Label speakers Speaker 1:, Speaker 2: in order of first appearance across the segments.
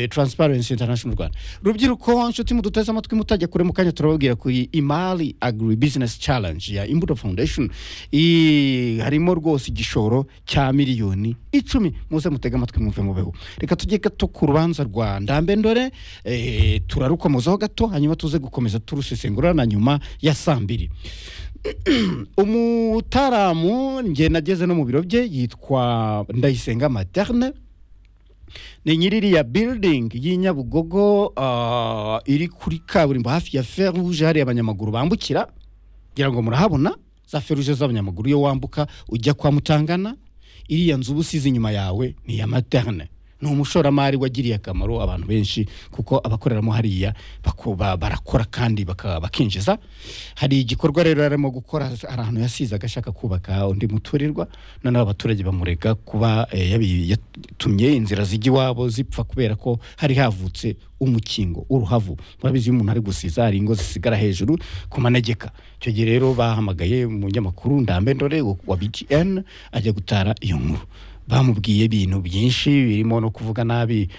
Speaker 1: taransiparensi intanashono rwanda rubyiruko inshuti muduteze amatwi mutajya kure mu kanya turababwira kuri imari aguri bizinesi carange ya imbuto foundation harimo rwose igishoro cya miliyoni icumi muze mutege amatwi mwumve mubeho reka tujye gato ku rubanza rwa ndambendore turarukomozaho gato hanyuma tuze gukomeza turusesengura na nyuma ya saa mbiri umutaramu njye nageze no mu biro bye yitwa ndayisenga materne ni nyiririya building y'inyabugogo iri kuri kaburimbo hafi ya feruje hariya abanyamaguru bambukira kugira ngo murahabona za feruje z'abanyamaguru iyo wambuka ujya kwa mutangana iriya nzu uba usize inyuma yawe ni iya materne ni umushoramari wagiriye akamaro abantu benshi kuko abakoreramo hariya barakora kandi bakinjiza hari igikorwa rero arimo gukora hari ahantu yasizaga ashaka kubaka undi muturirwa noneho abaturage bamurega kuba yatumye inzira zijya iwabo zipfa kubera ko hari havutse umukingo uruhavu murabizi iyo umuntu ari gusiza hari ingo zisigara hejuru ku manegeka icyo gihe rero bahamagaye umunyamakuru ndambendore wa bgn ajya gutara iyo nkuru bamubwiye ibintu byinshi birimo no kuvuga nabi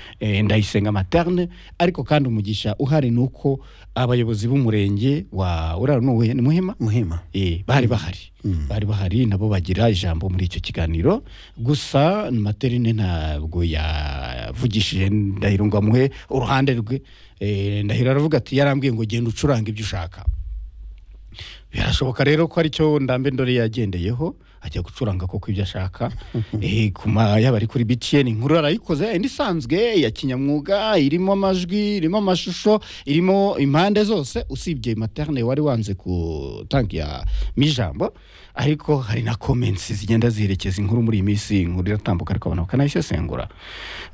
Speaker 1: ndayisenga materne ariko kandi umugisha uhari ni uko abayobozi b'umurenge wa uranuwe ni muhima
Speaker 2: muhima
Speaker 1: bari bahari bari bahari nabo bagira ijambo muri icyo kiganiro gusa materne ntabwo yavugishije ndahiro ngo amuhe uruhande rwe ndahiro aravuga ati yarambwiye ngo genda ucuranga ibyo ushaka birashoboka rero ko aricyo ndambe ndore yagendeyeho ajya gucuranga koko ibyo ashaka yaba ari kuri btn inkuru arayikoze indi isanzwe ya kinyamwuga irimo amajwi irimo amashusho irimo impande zose usibye materne wari wanze gutangiramo ijambo ariko hari na komensi zigenda ziherekeza inkuru muri iyi minsi inkuru iratambuka ariko abantu bakanayisesengura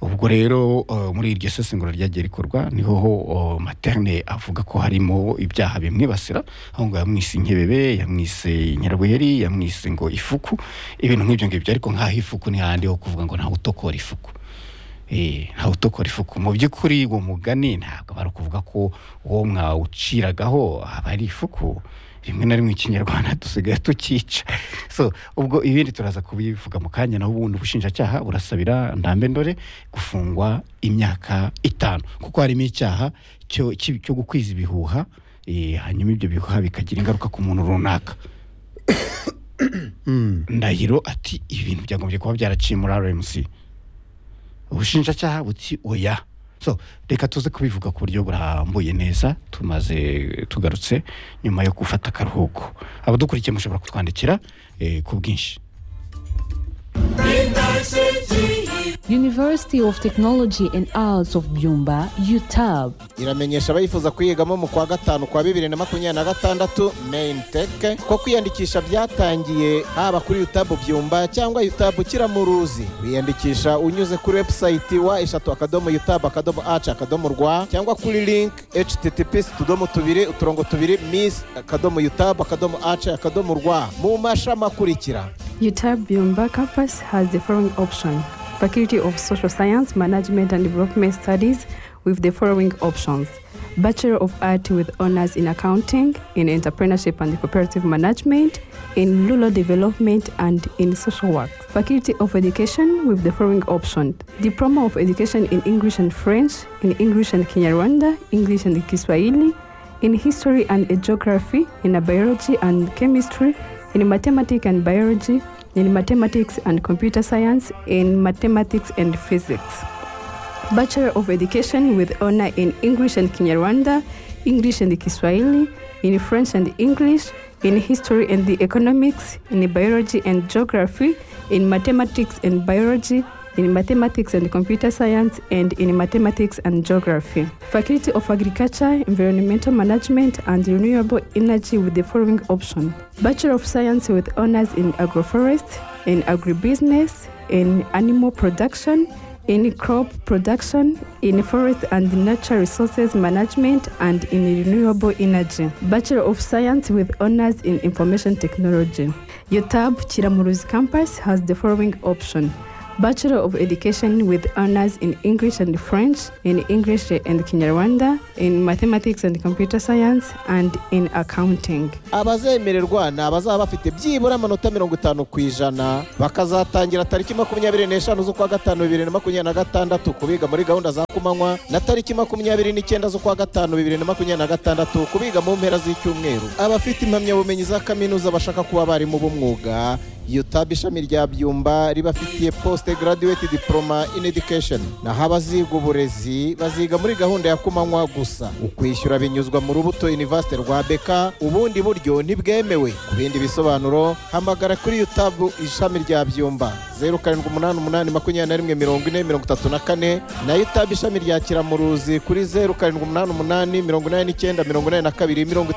Speaker 1: ubwo rero muri iryo sesengura ryagiye rikorwa niho materne avuga ko harimo ibyaha bimwibasira aho ngaho yamwise inkebebe yamwise inyarweri yamwise ngo ifuku ibintu nk'ibyo ngibyo ariko nk'aho ifuku ntihandi ho kuvuga ngo ntawe utokora ifuku ntawe utokora ifuku mu by'ukuri uwo mugani ntabwo bari kuvuga ko uwo mwawuciragaho aba ari ifuku rimwe na rimwe ikinyarwanda dusigaye tukica so ubwo ibindi turaza kubivuga mu kanya naho ubundi ubushinjacyaha burasabira ndambendore gufungwa imyaka itanu kuko harimo icyaha cyo gukwiza ibihuha hanyuma ibyo bihuha bikagira ingaruka ku muntu runaka ndahiro ati ibintu byagombye kuba byaraciye muri rmc ubushinjacyaha buti oya so reka tuze kubivuga ku buryo burambuye neza tumaze tugarutse nyuma yo gufata akaruhuko abadukurikiye mushobora kutwandikira ku bwinshi
Speaker 3: University of Technology and Arts of Byumba UTAB
Speaker 4: iramenyesha abayifuza kuyigamo mu kwa gatanu kwa bibiri na makumyabiri na gatandatu main tech ko kwiyandikisha byatangiye haba kuri UTAB Byumba cyangwa UTAB Kiramuruzi wiyandikisha unyuze kuri website wa eshatu akadomo UTAB akadomo aci akadomo rwa cyangwa kuri link https utudomo tubiri uturongo tubiri miss akadomo UTAB akadomo aci akadomo rwa mu mashami akurikira
Speaker 5: UTAB Byumba campus has the following option Faculty of Social Science, Management and Development Studies with the following options Bachelor of Art with honors in accounting, in entrepreneurship and cooperative management, in rural development and in social work. Faculty of Education with the following option Diploma of Education in English and French, in English and Kinyarwanda, English and Kiswahili, in History and Geography, in Biology and Chemistry, in Mathematics and Biology, in mathematics and computer science, in mathematics and physics. Bachelor of Education with honor in English and Kinyarwanda, English and Kiswahili, in French and English, in History and the Economics, in Biology and Geography, in Mathematics and Biology, in Mathematics and Computer Science, and in Mathematics and Geography. Faculty of Agriculture, Environmental Management, and Renewable Energy with the following option Bachelor of Science with honors in agroforest, in agribusiness, in animal production, in crop production, in forest and natural resources management, and in renewable energy. Bachelor of Science with honors in information technology. UTAB Chiramuruzi campus has the following option Bachelor of Education with honors in English and French, in English and Kinyarwanda, in Mathematics and Computer Science, and in Accounting.
Speaker 4: abazemererwa ni abazaba bafite byibura amanota mirongo itanu ku ijana bakazatangira tariki makumyabiri n'eshanu z'ukwa gatanu bibiri na makumyabiri na gatandatu kubiga muri gahunda za kumanywa na tariki makumyabiri n'icyenda z'ukwa gatanu bibiri na makumyabiri na gatandatu kubiga mu mpera z'icyumweru abafite impamyabumenyi za kaminuza bashaka kuba abarimu b'umwuga yutab ishami rya byumba ribafitiye poste graduate diploma in education naho abaziga uburezi baziga muri gahunda ya kumanywa gusa ukwishyura binyuzwa mu rubuto university rwa beka ubundi buryo ntibwemewe ku bindi bisobanuro hamagara kuri yutab ishami rya byumba zeru karindwi umunani umunani makumyabiri na rimwe mirongo ine mirongo itatu na kane na yutab ishami rya kiramuruzi kuri zeru karindwi umunani umunani mirongo inani n'icyenda mirongo inani na kabiri mirongo itatu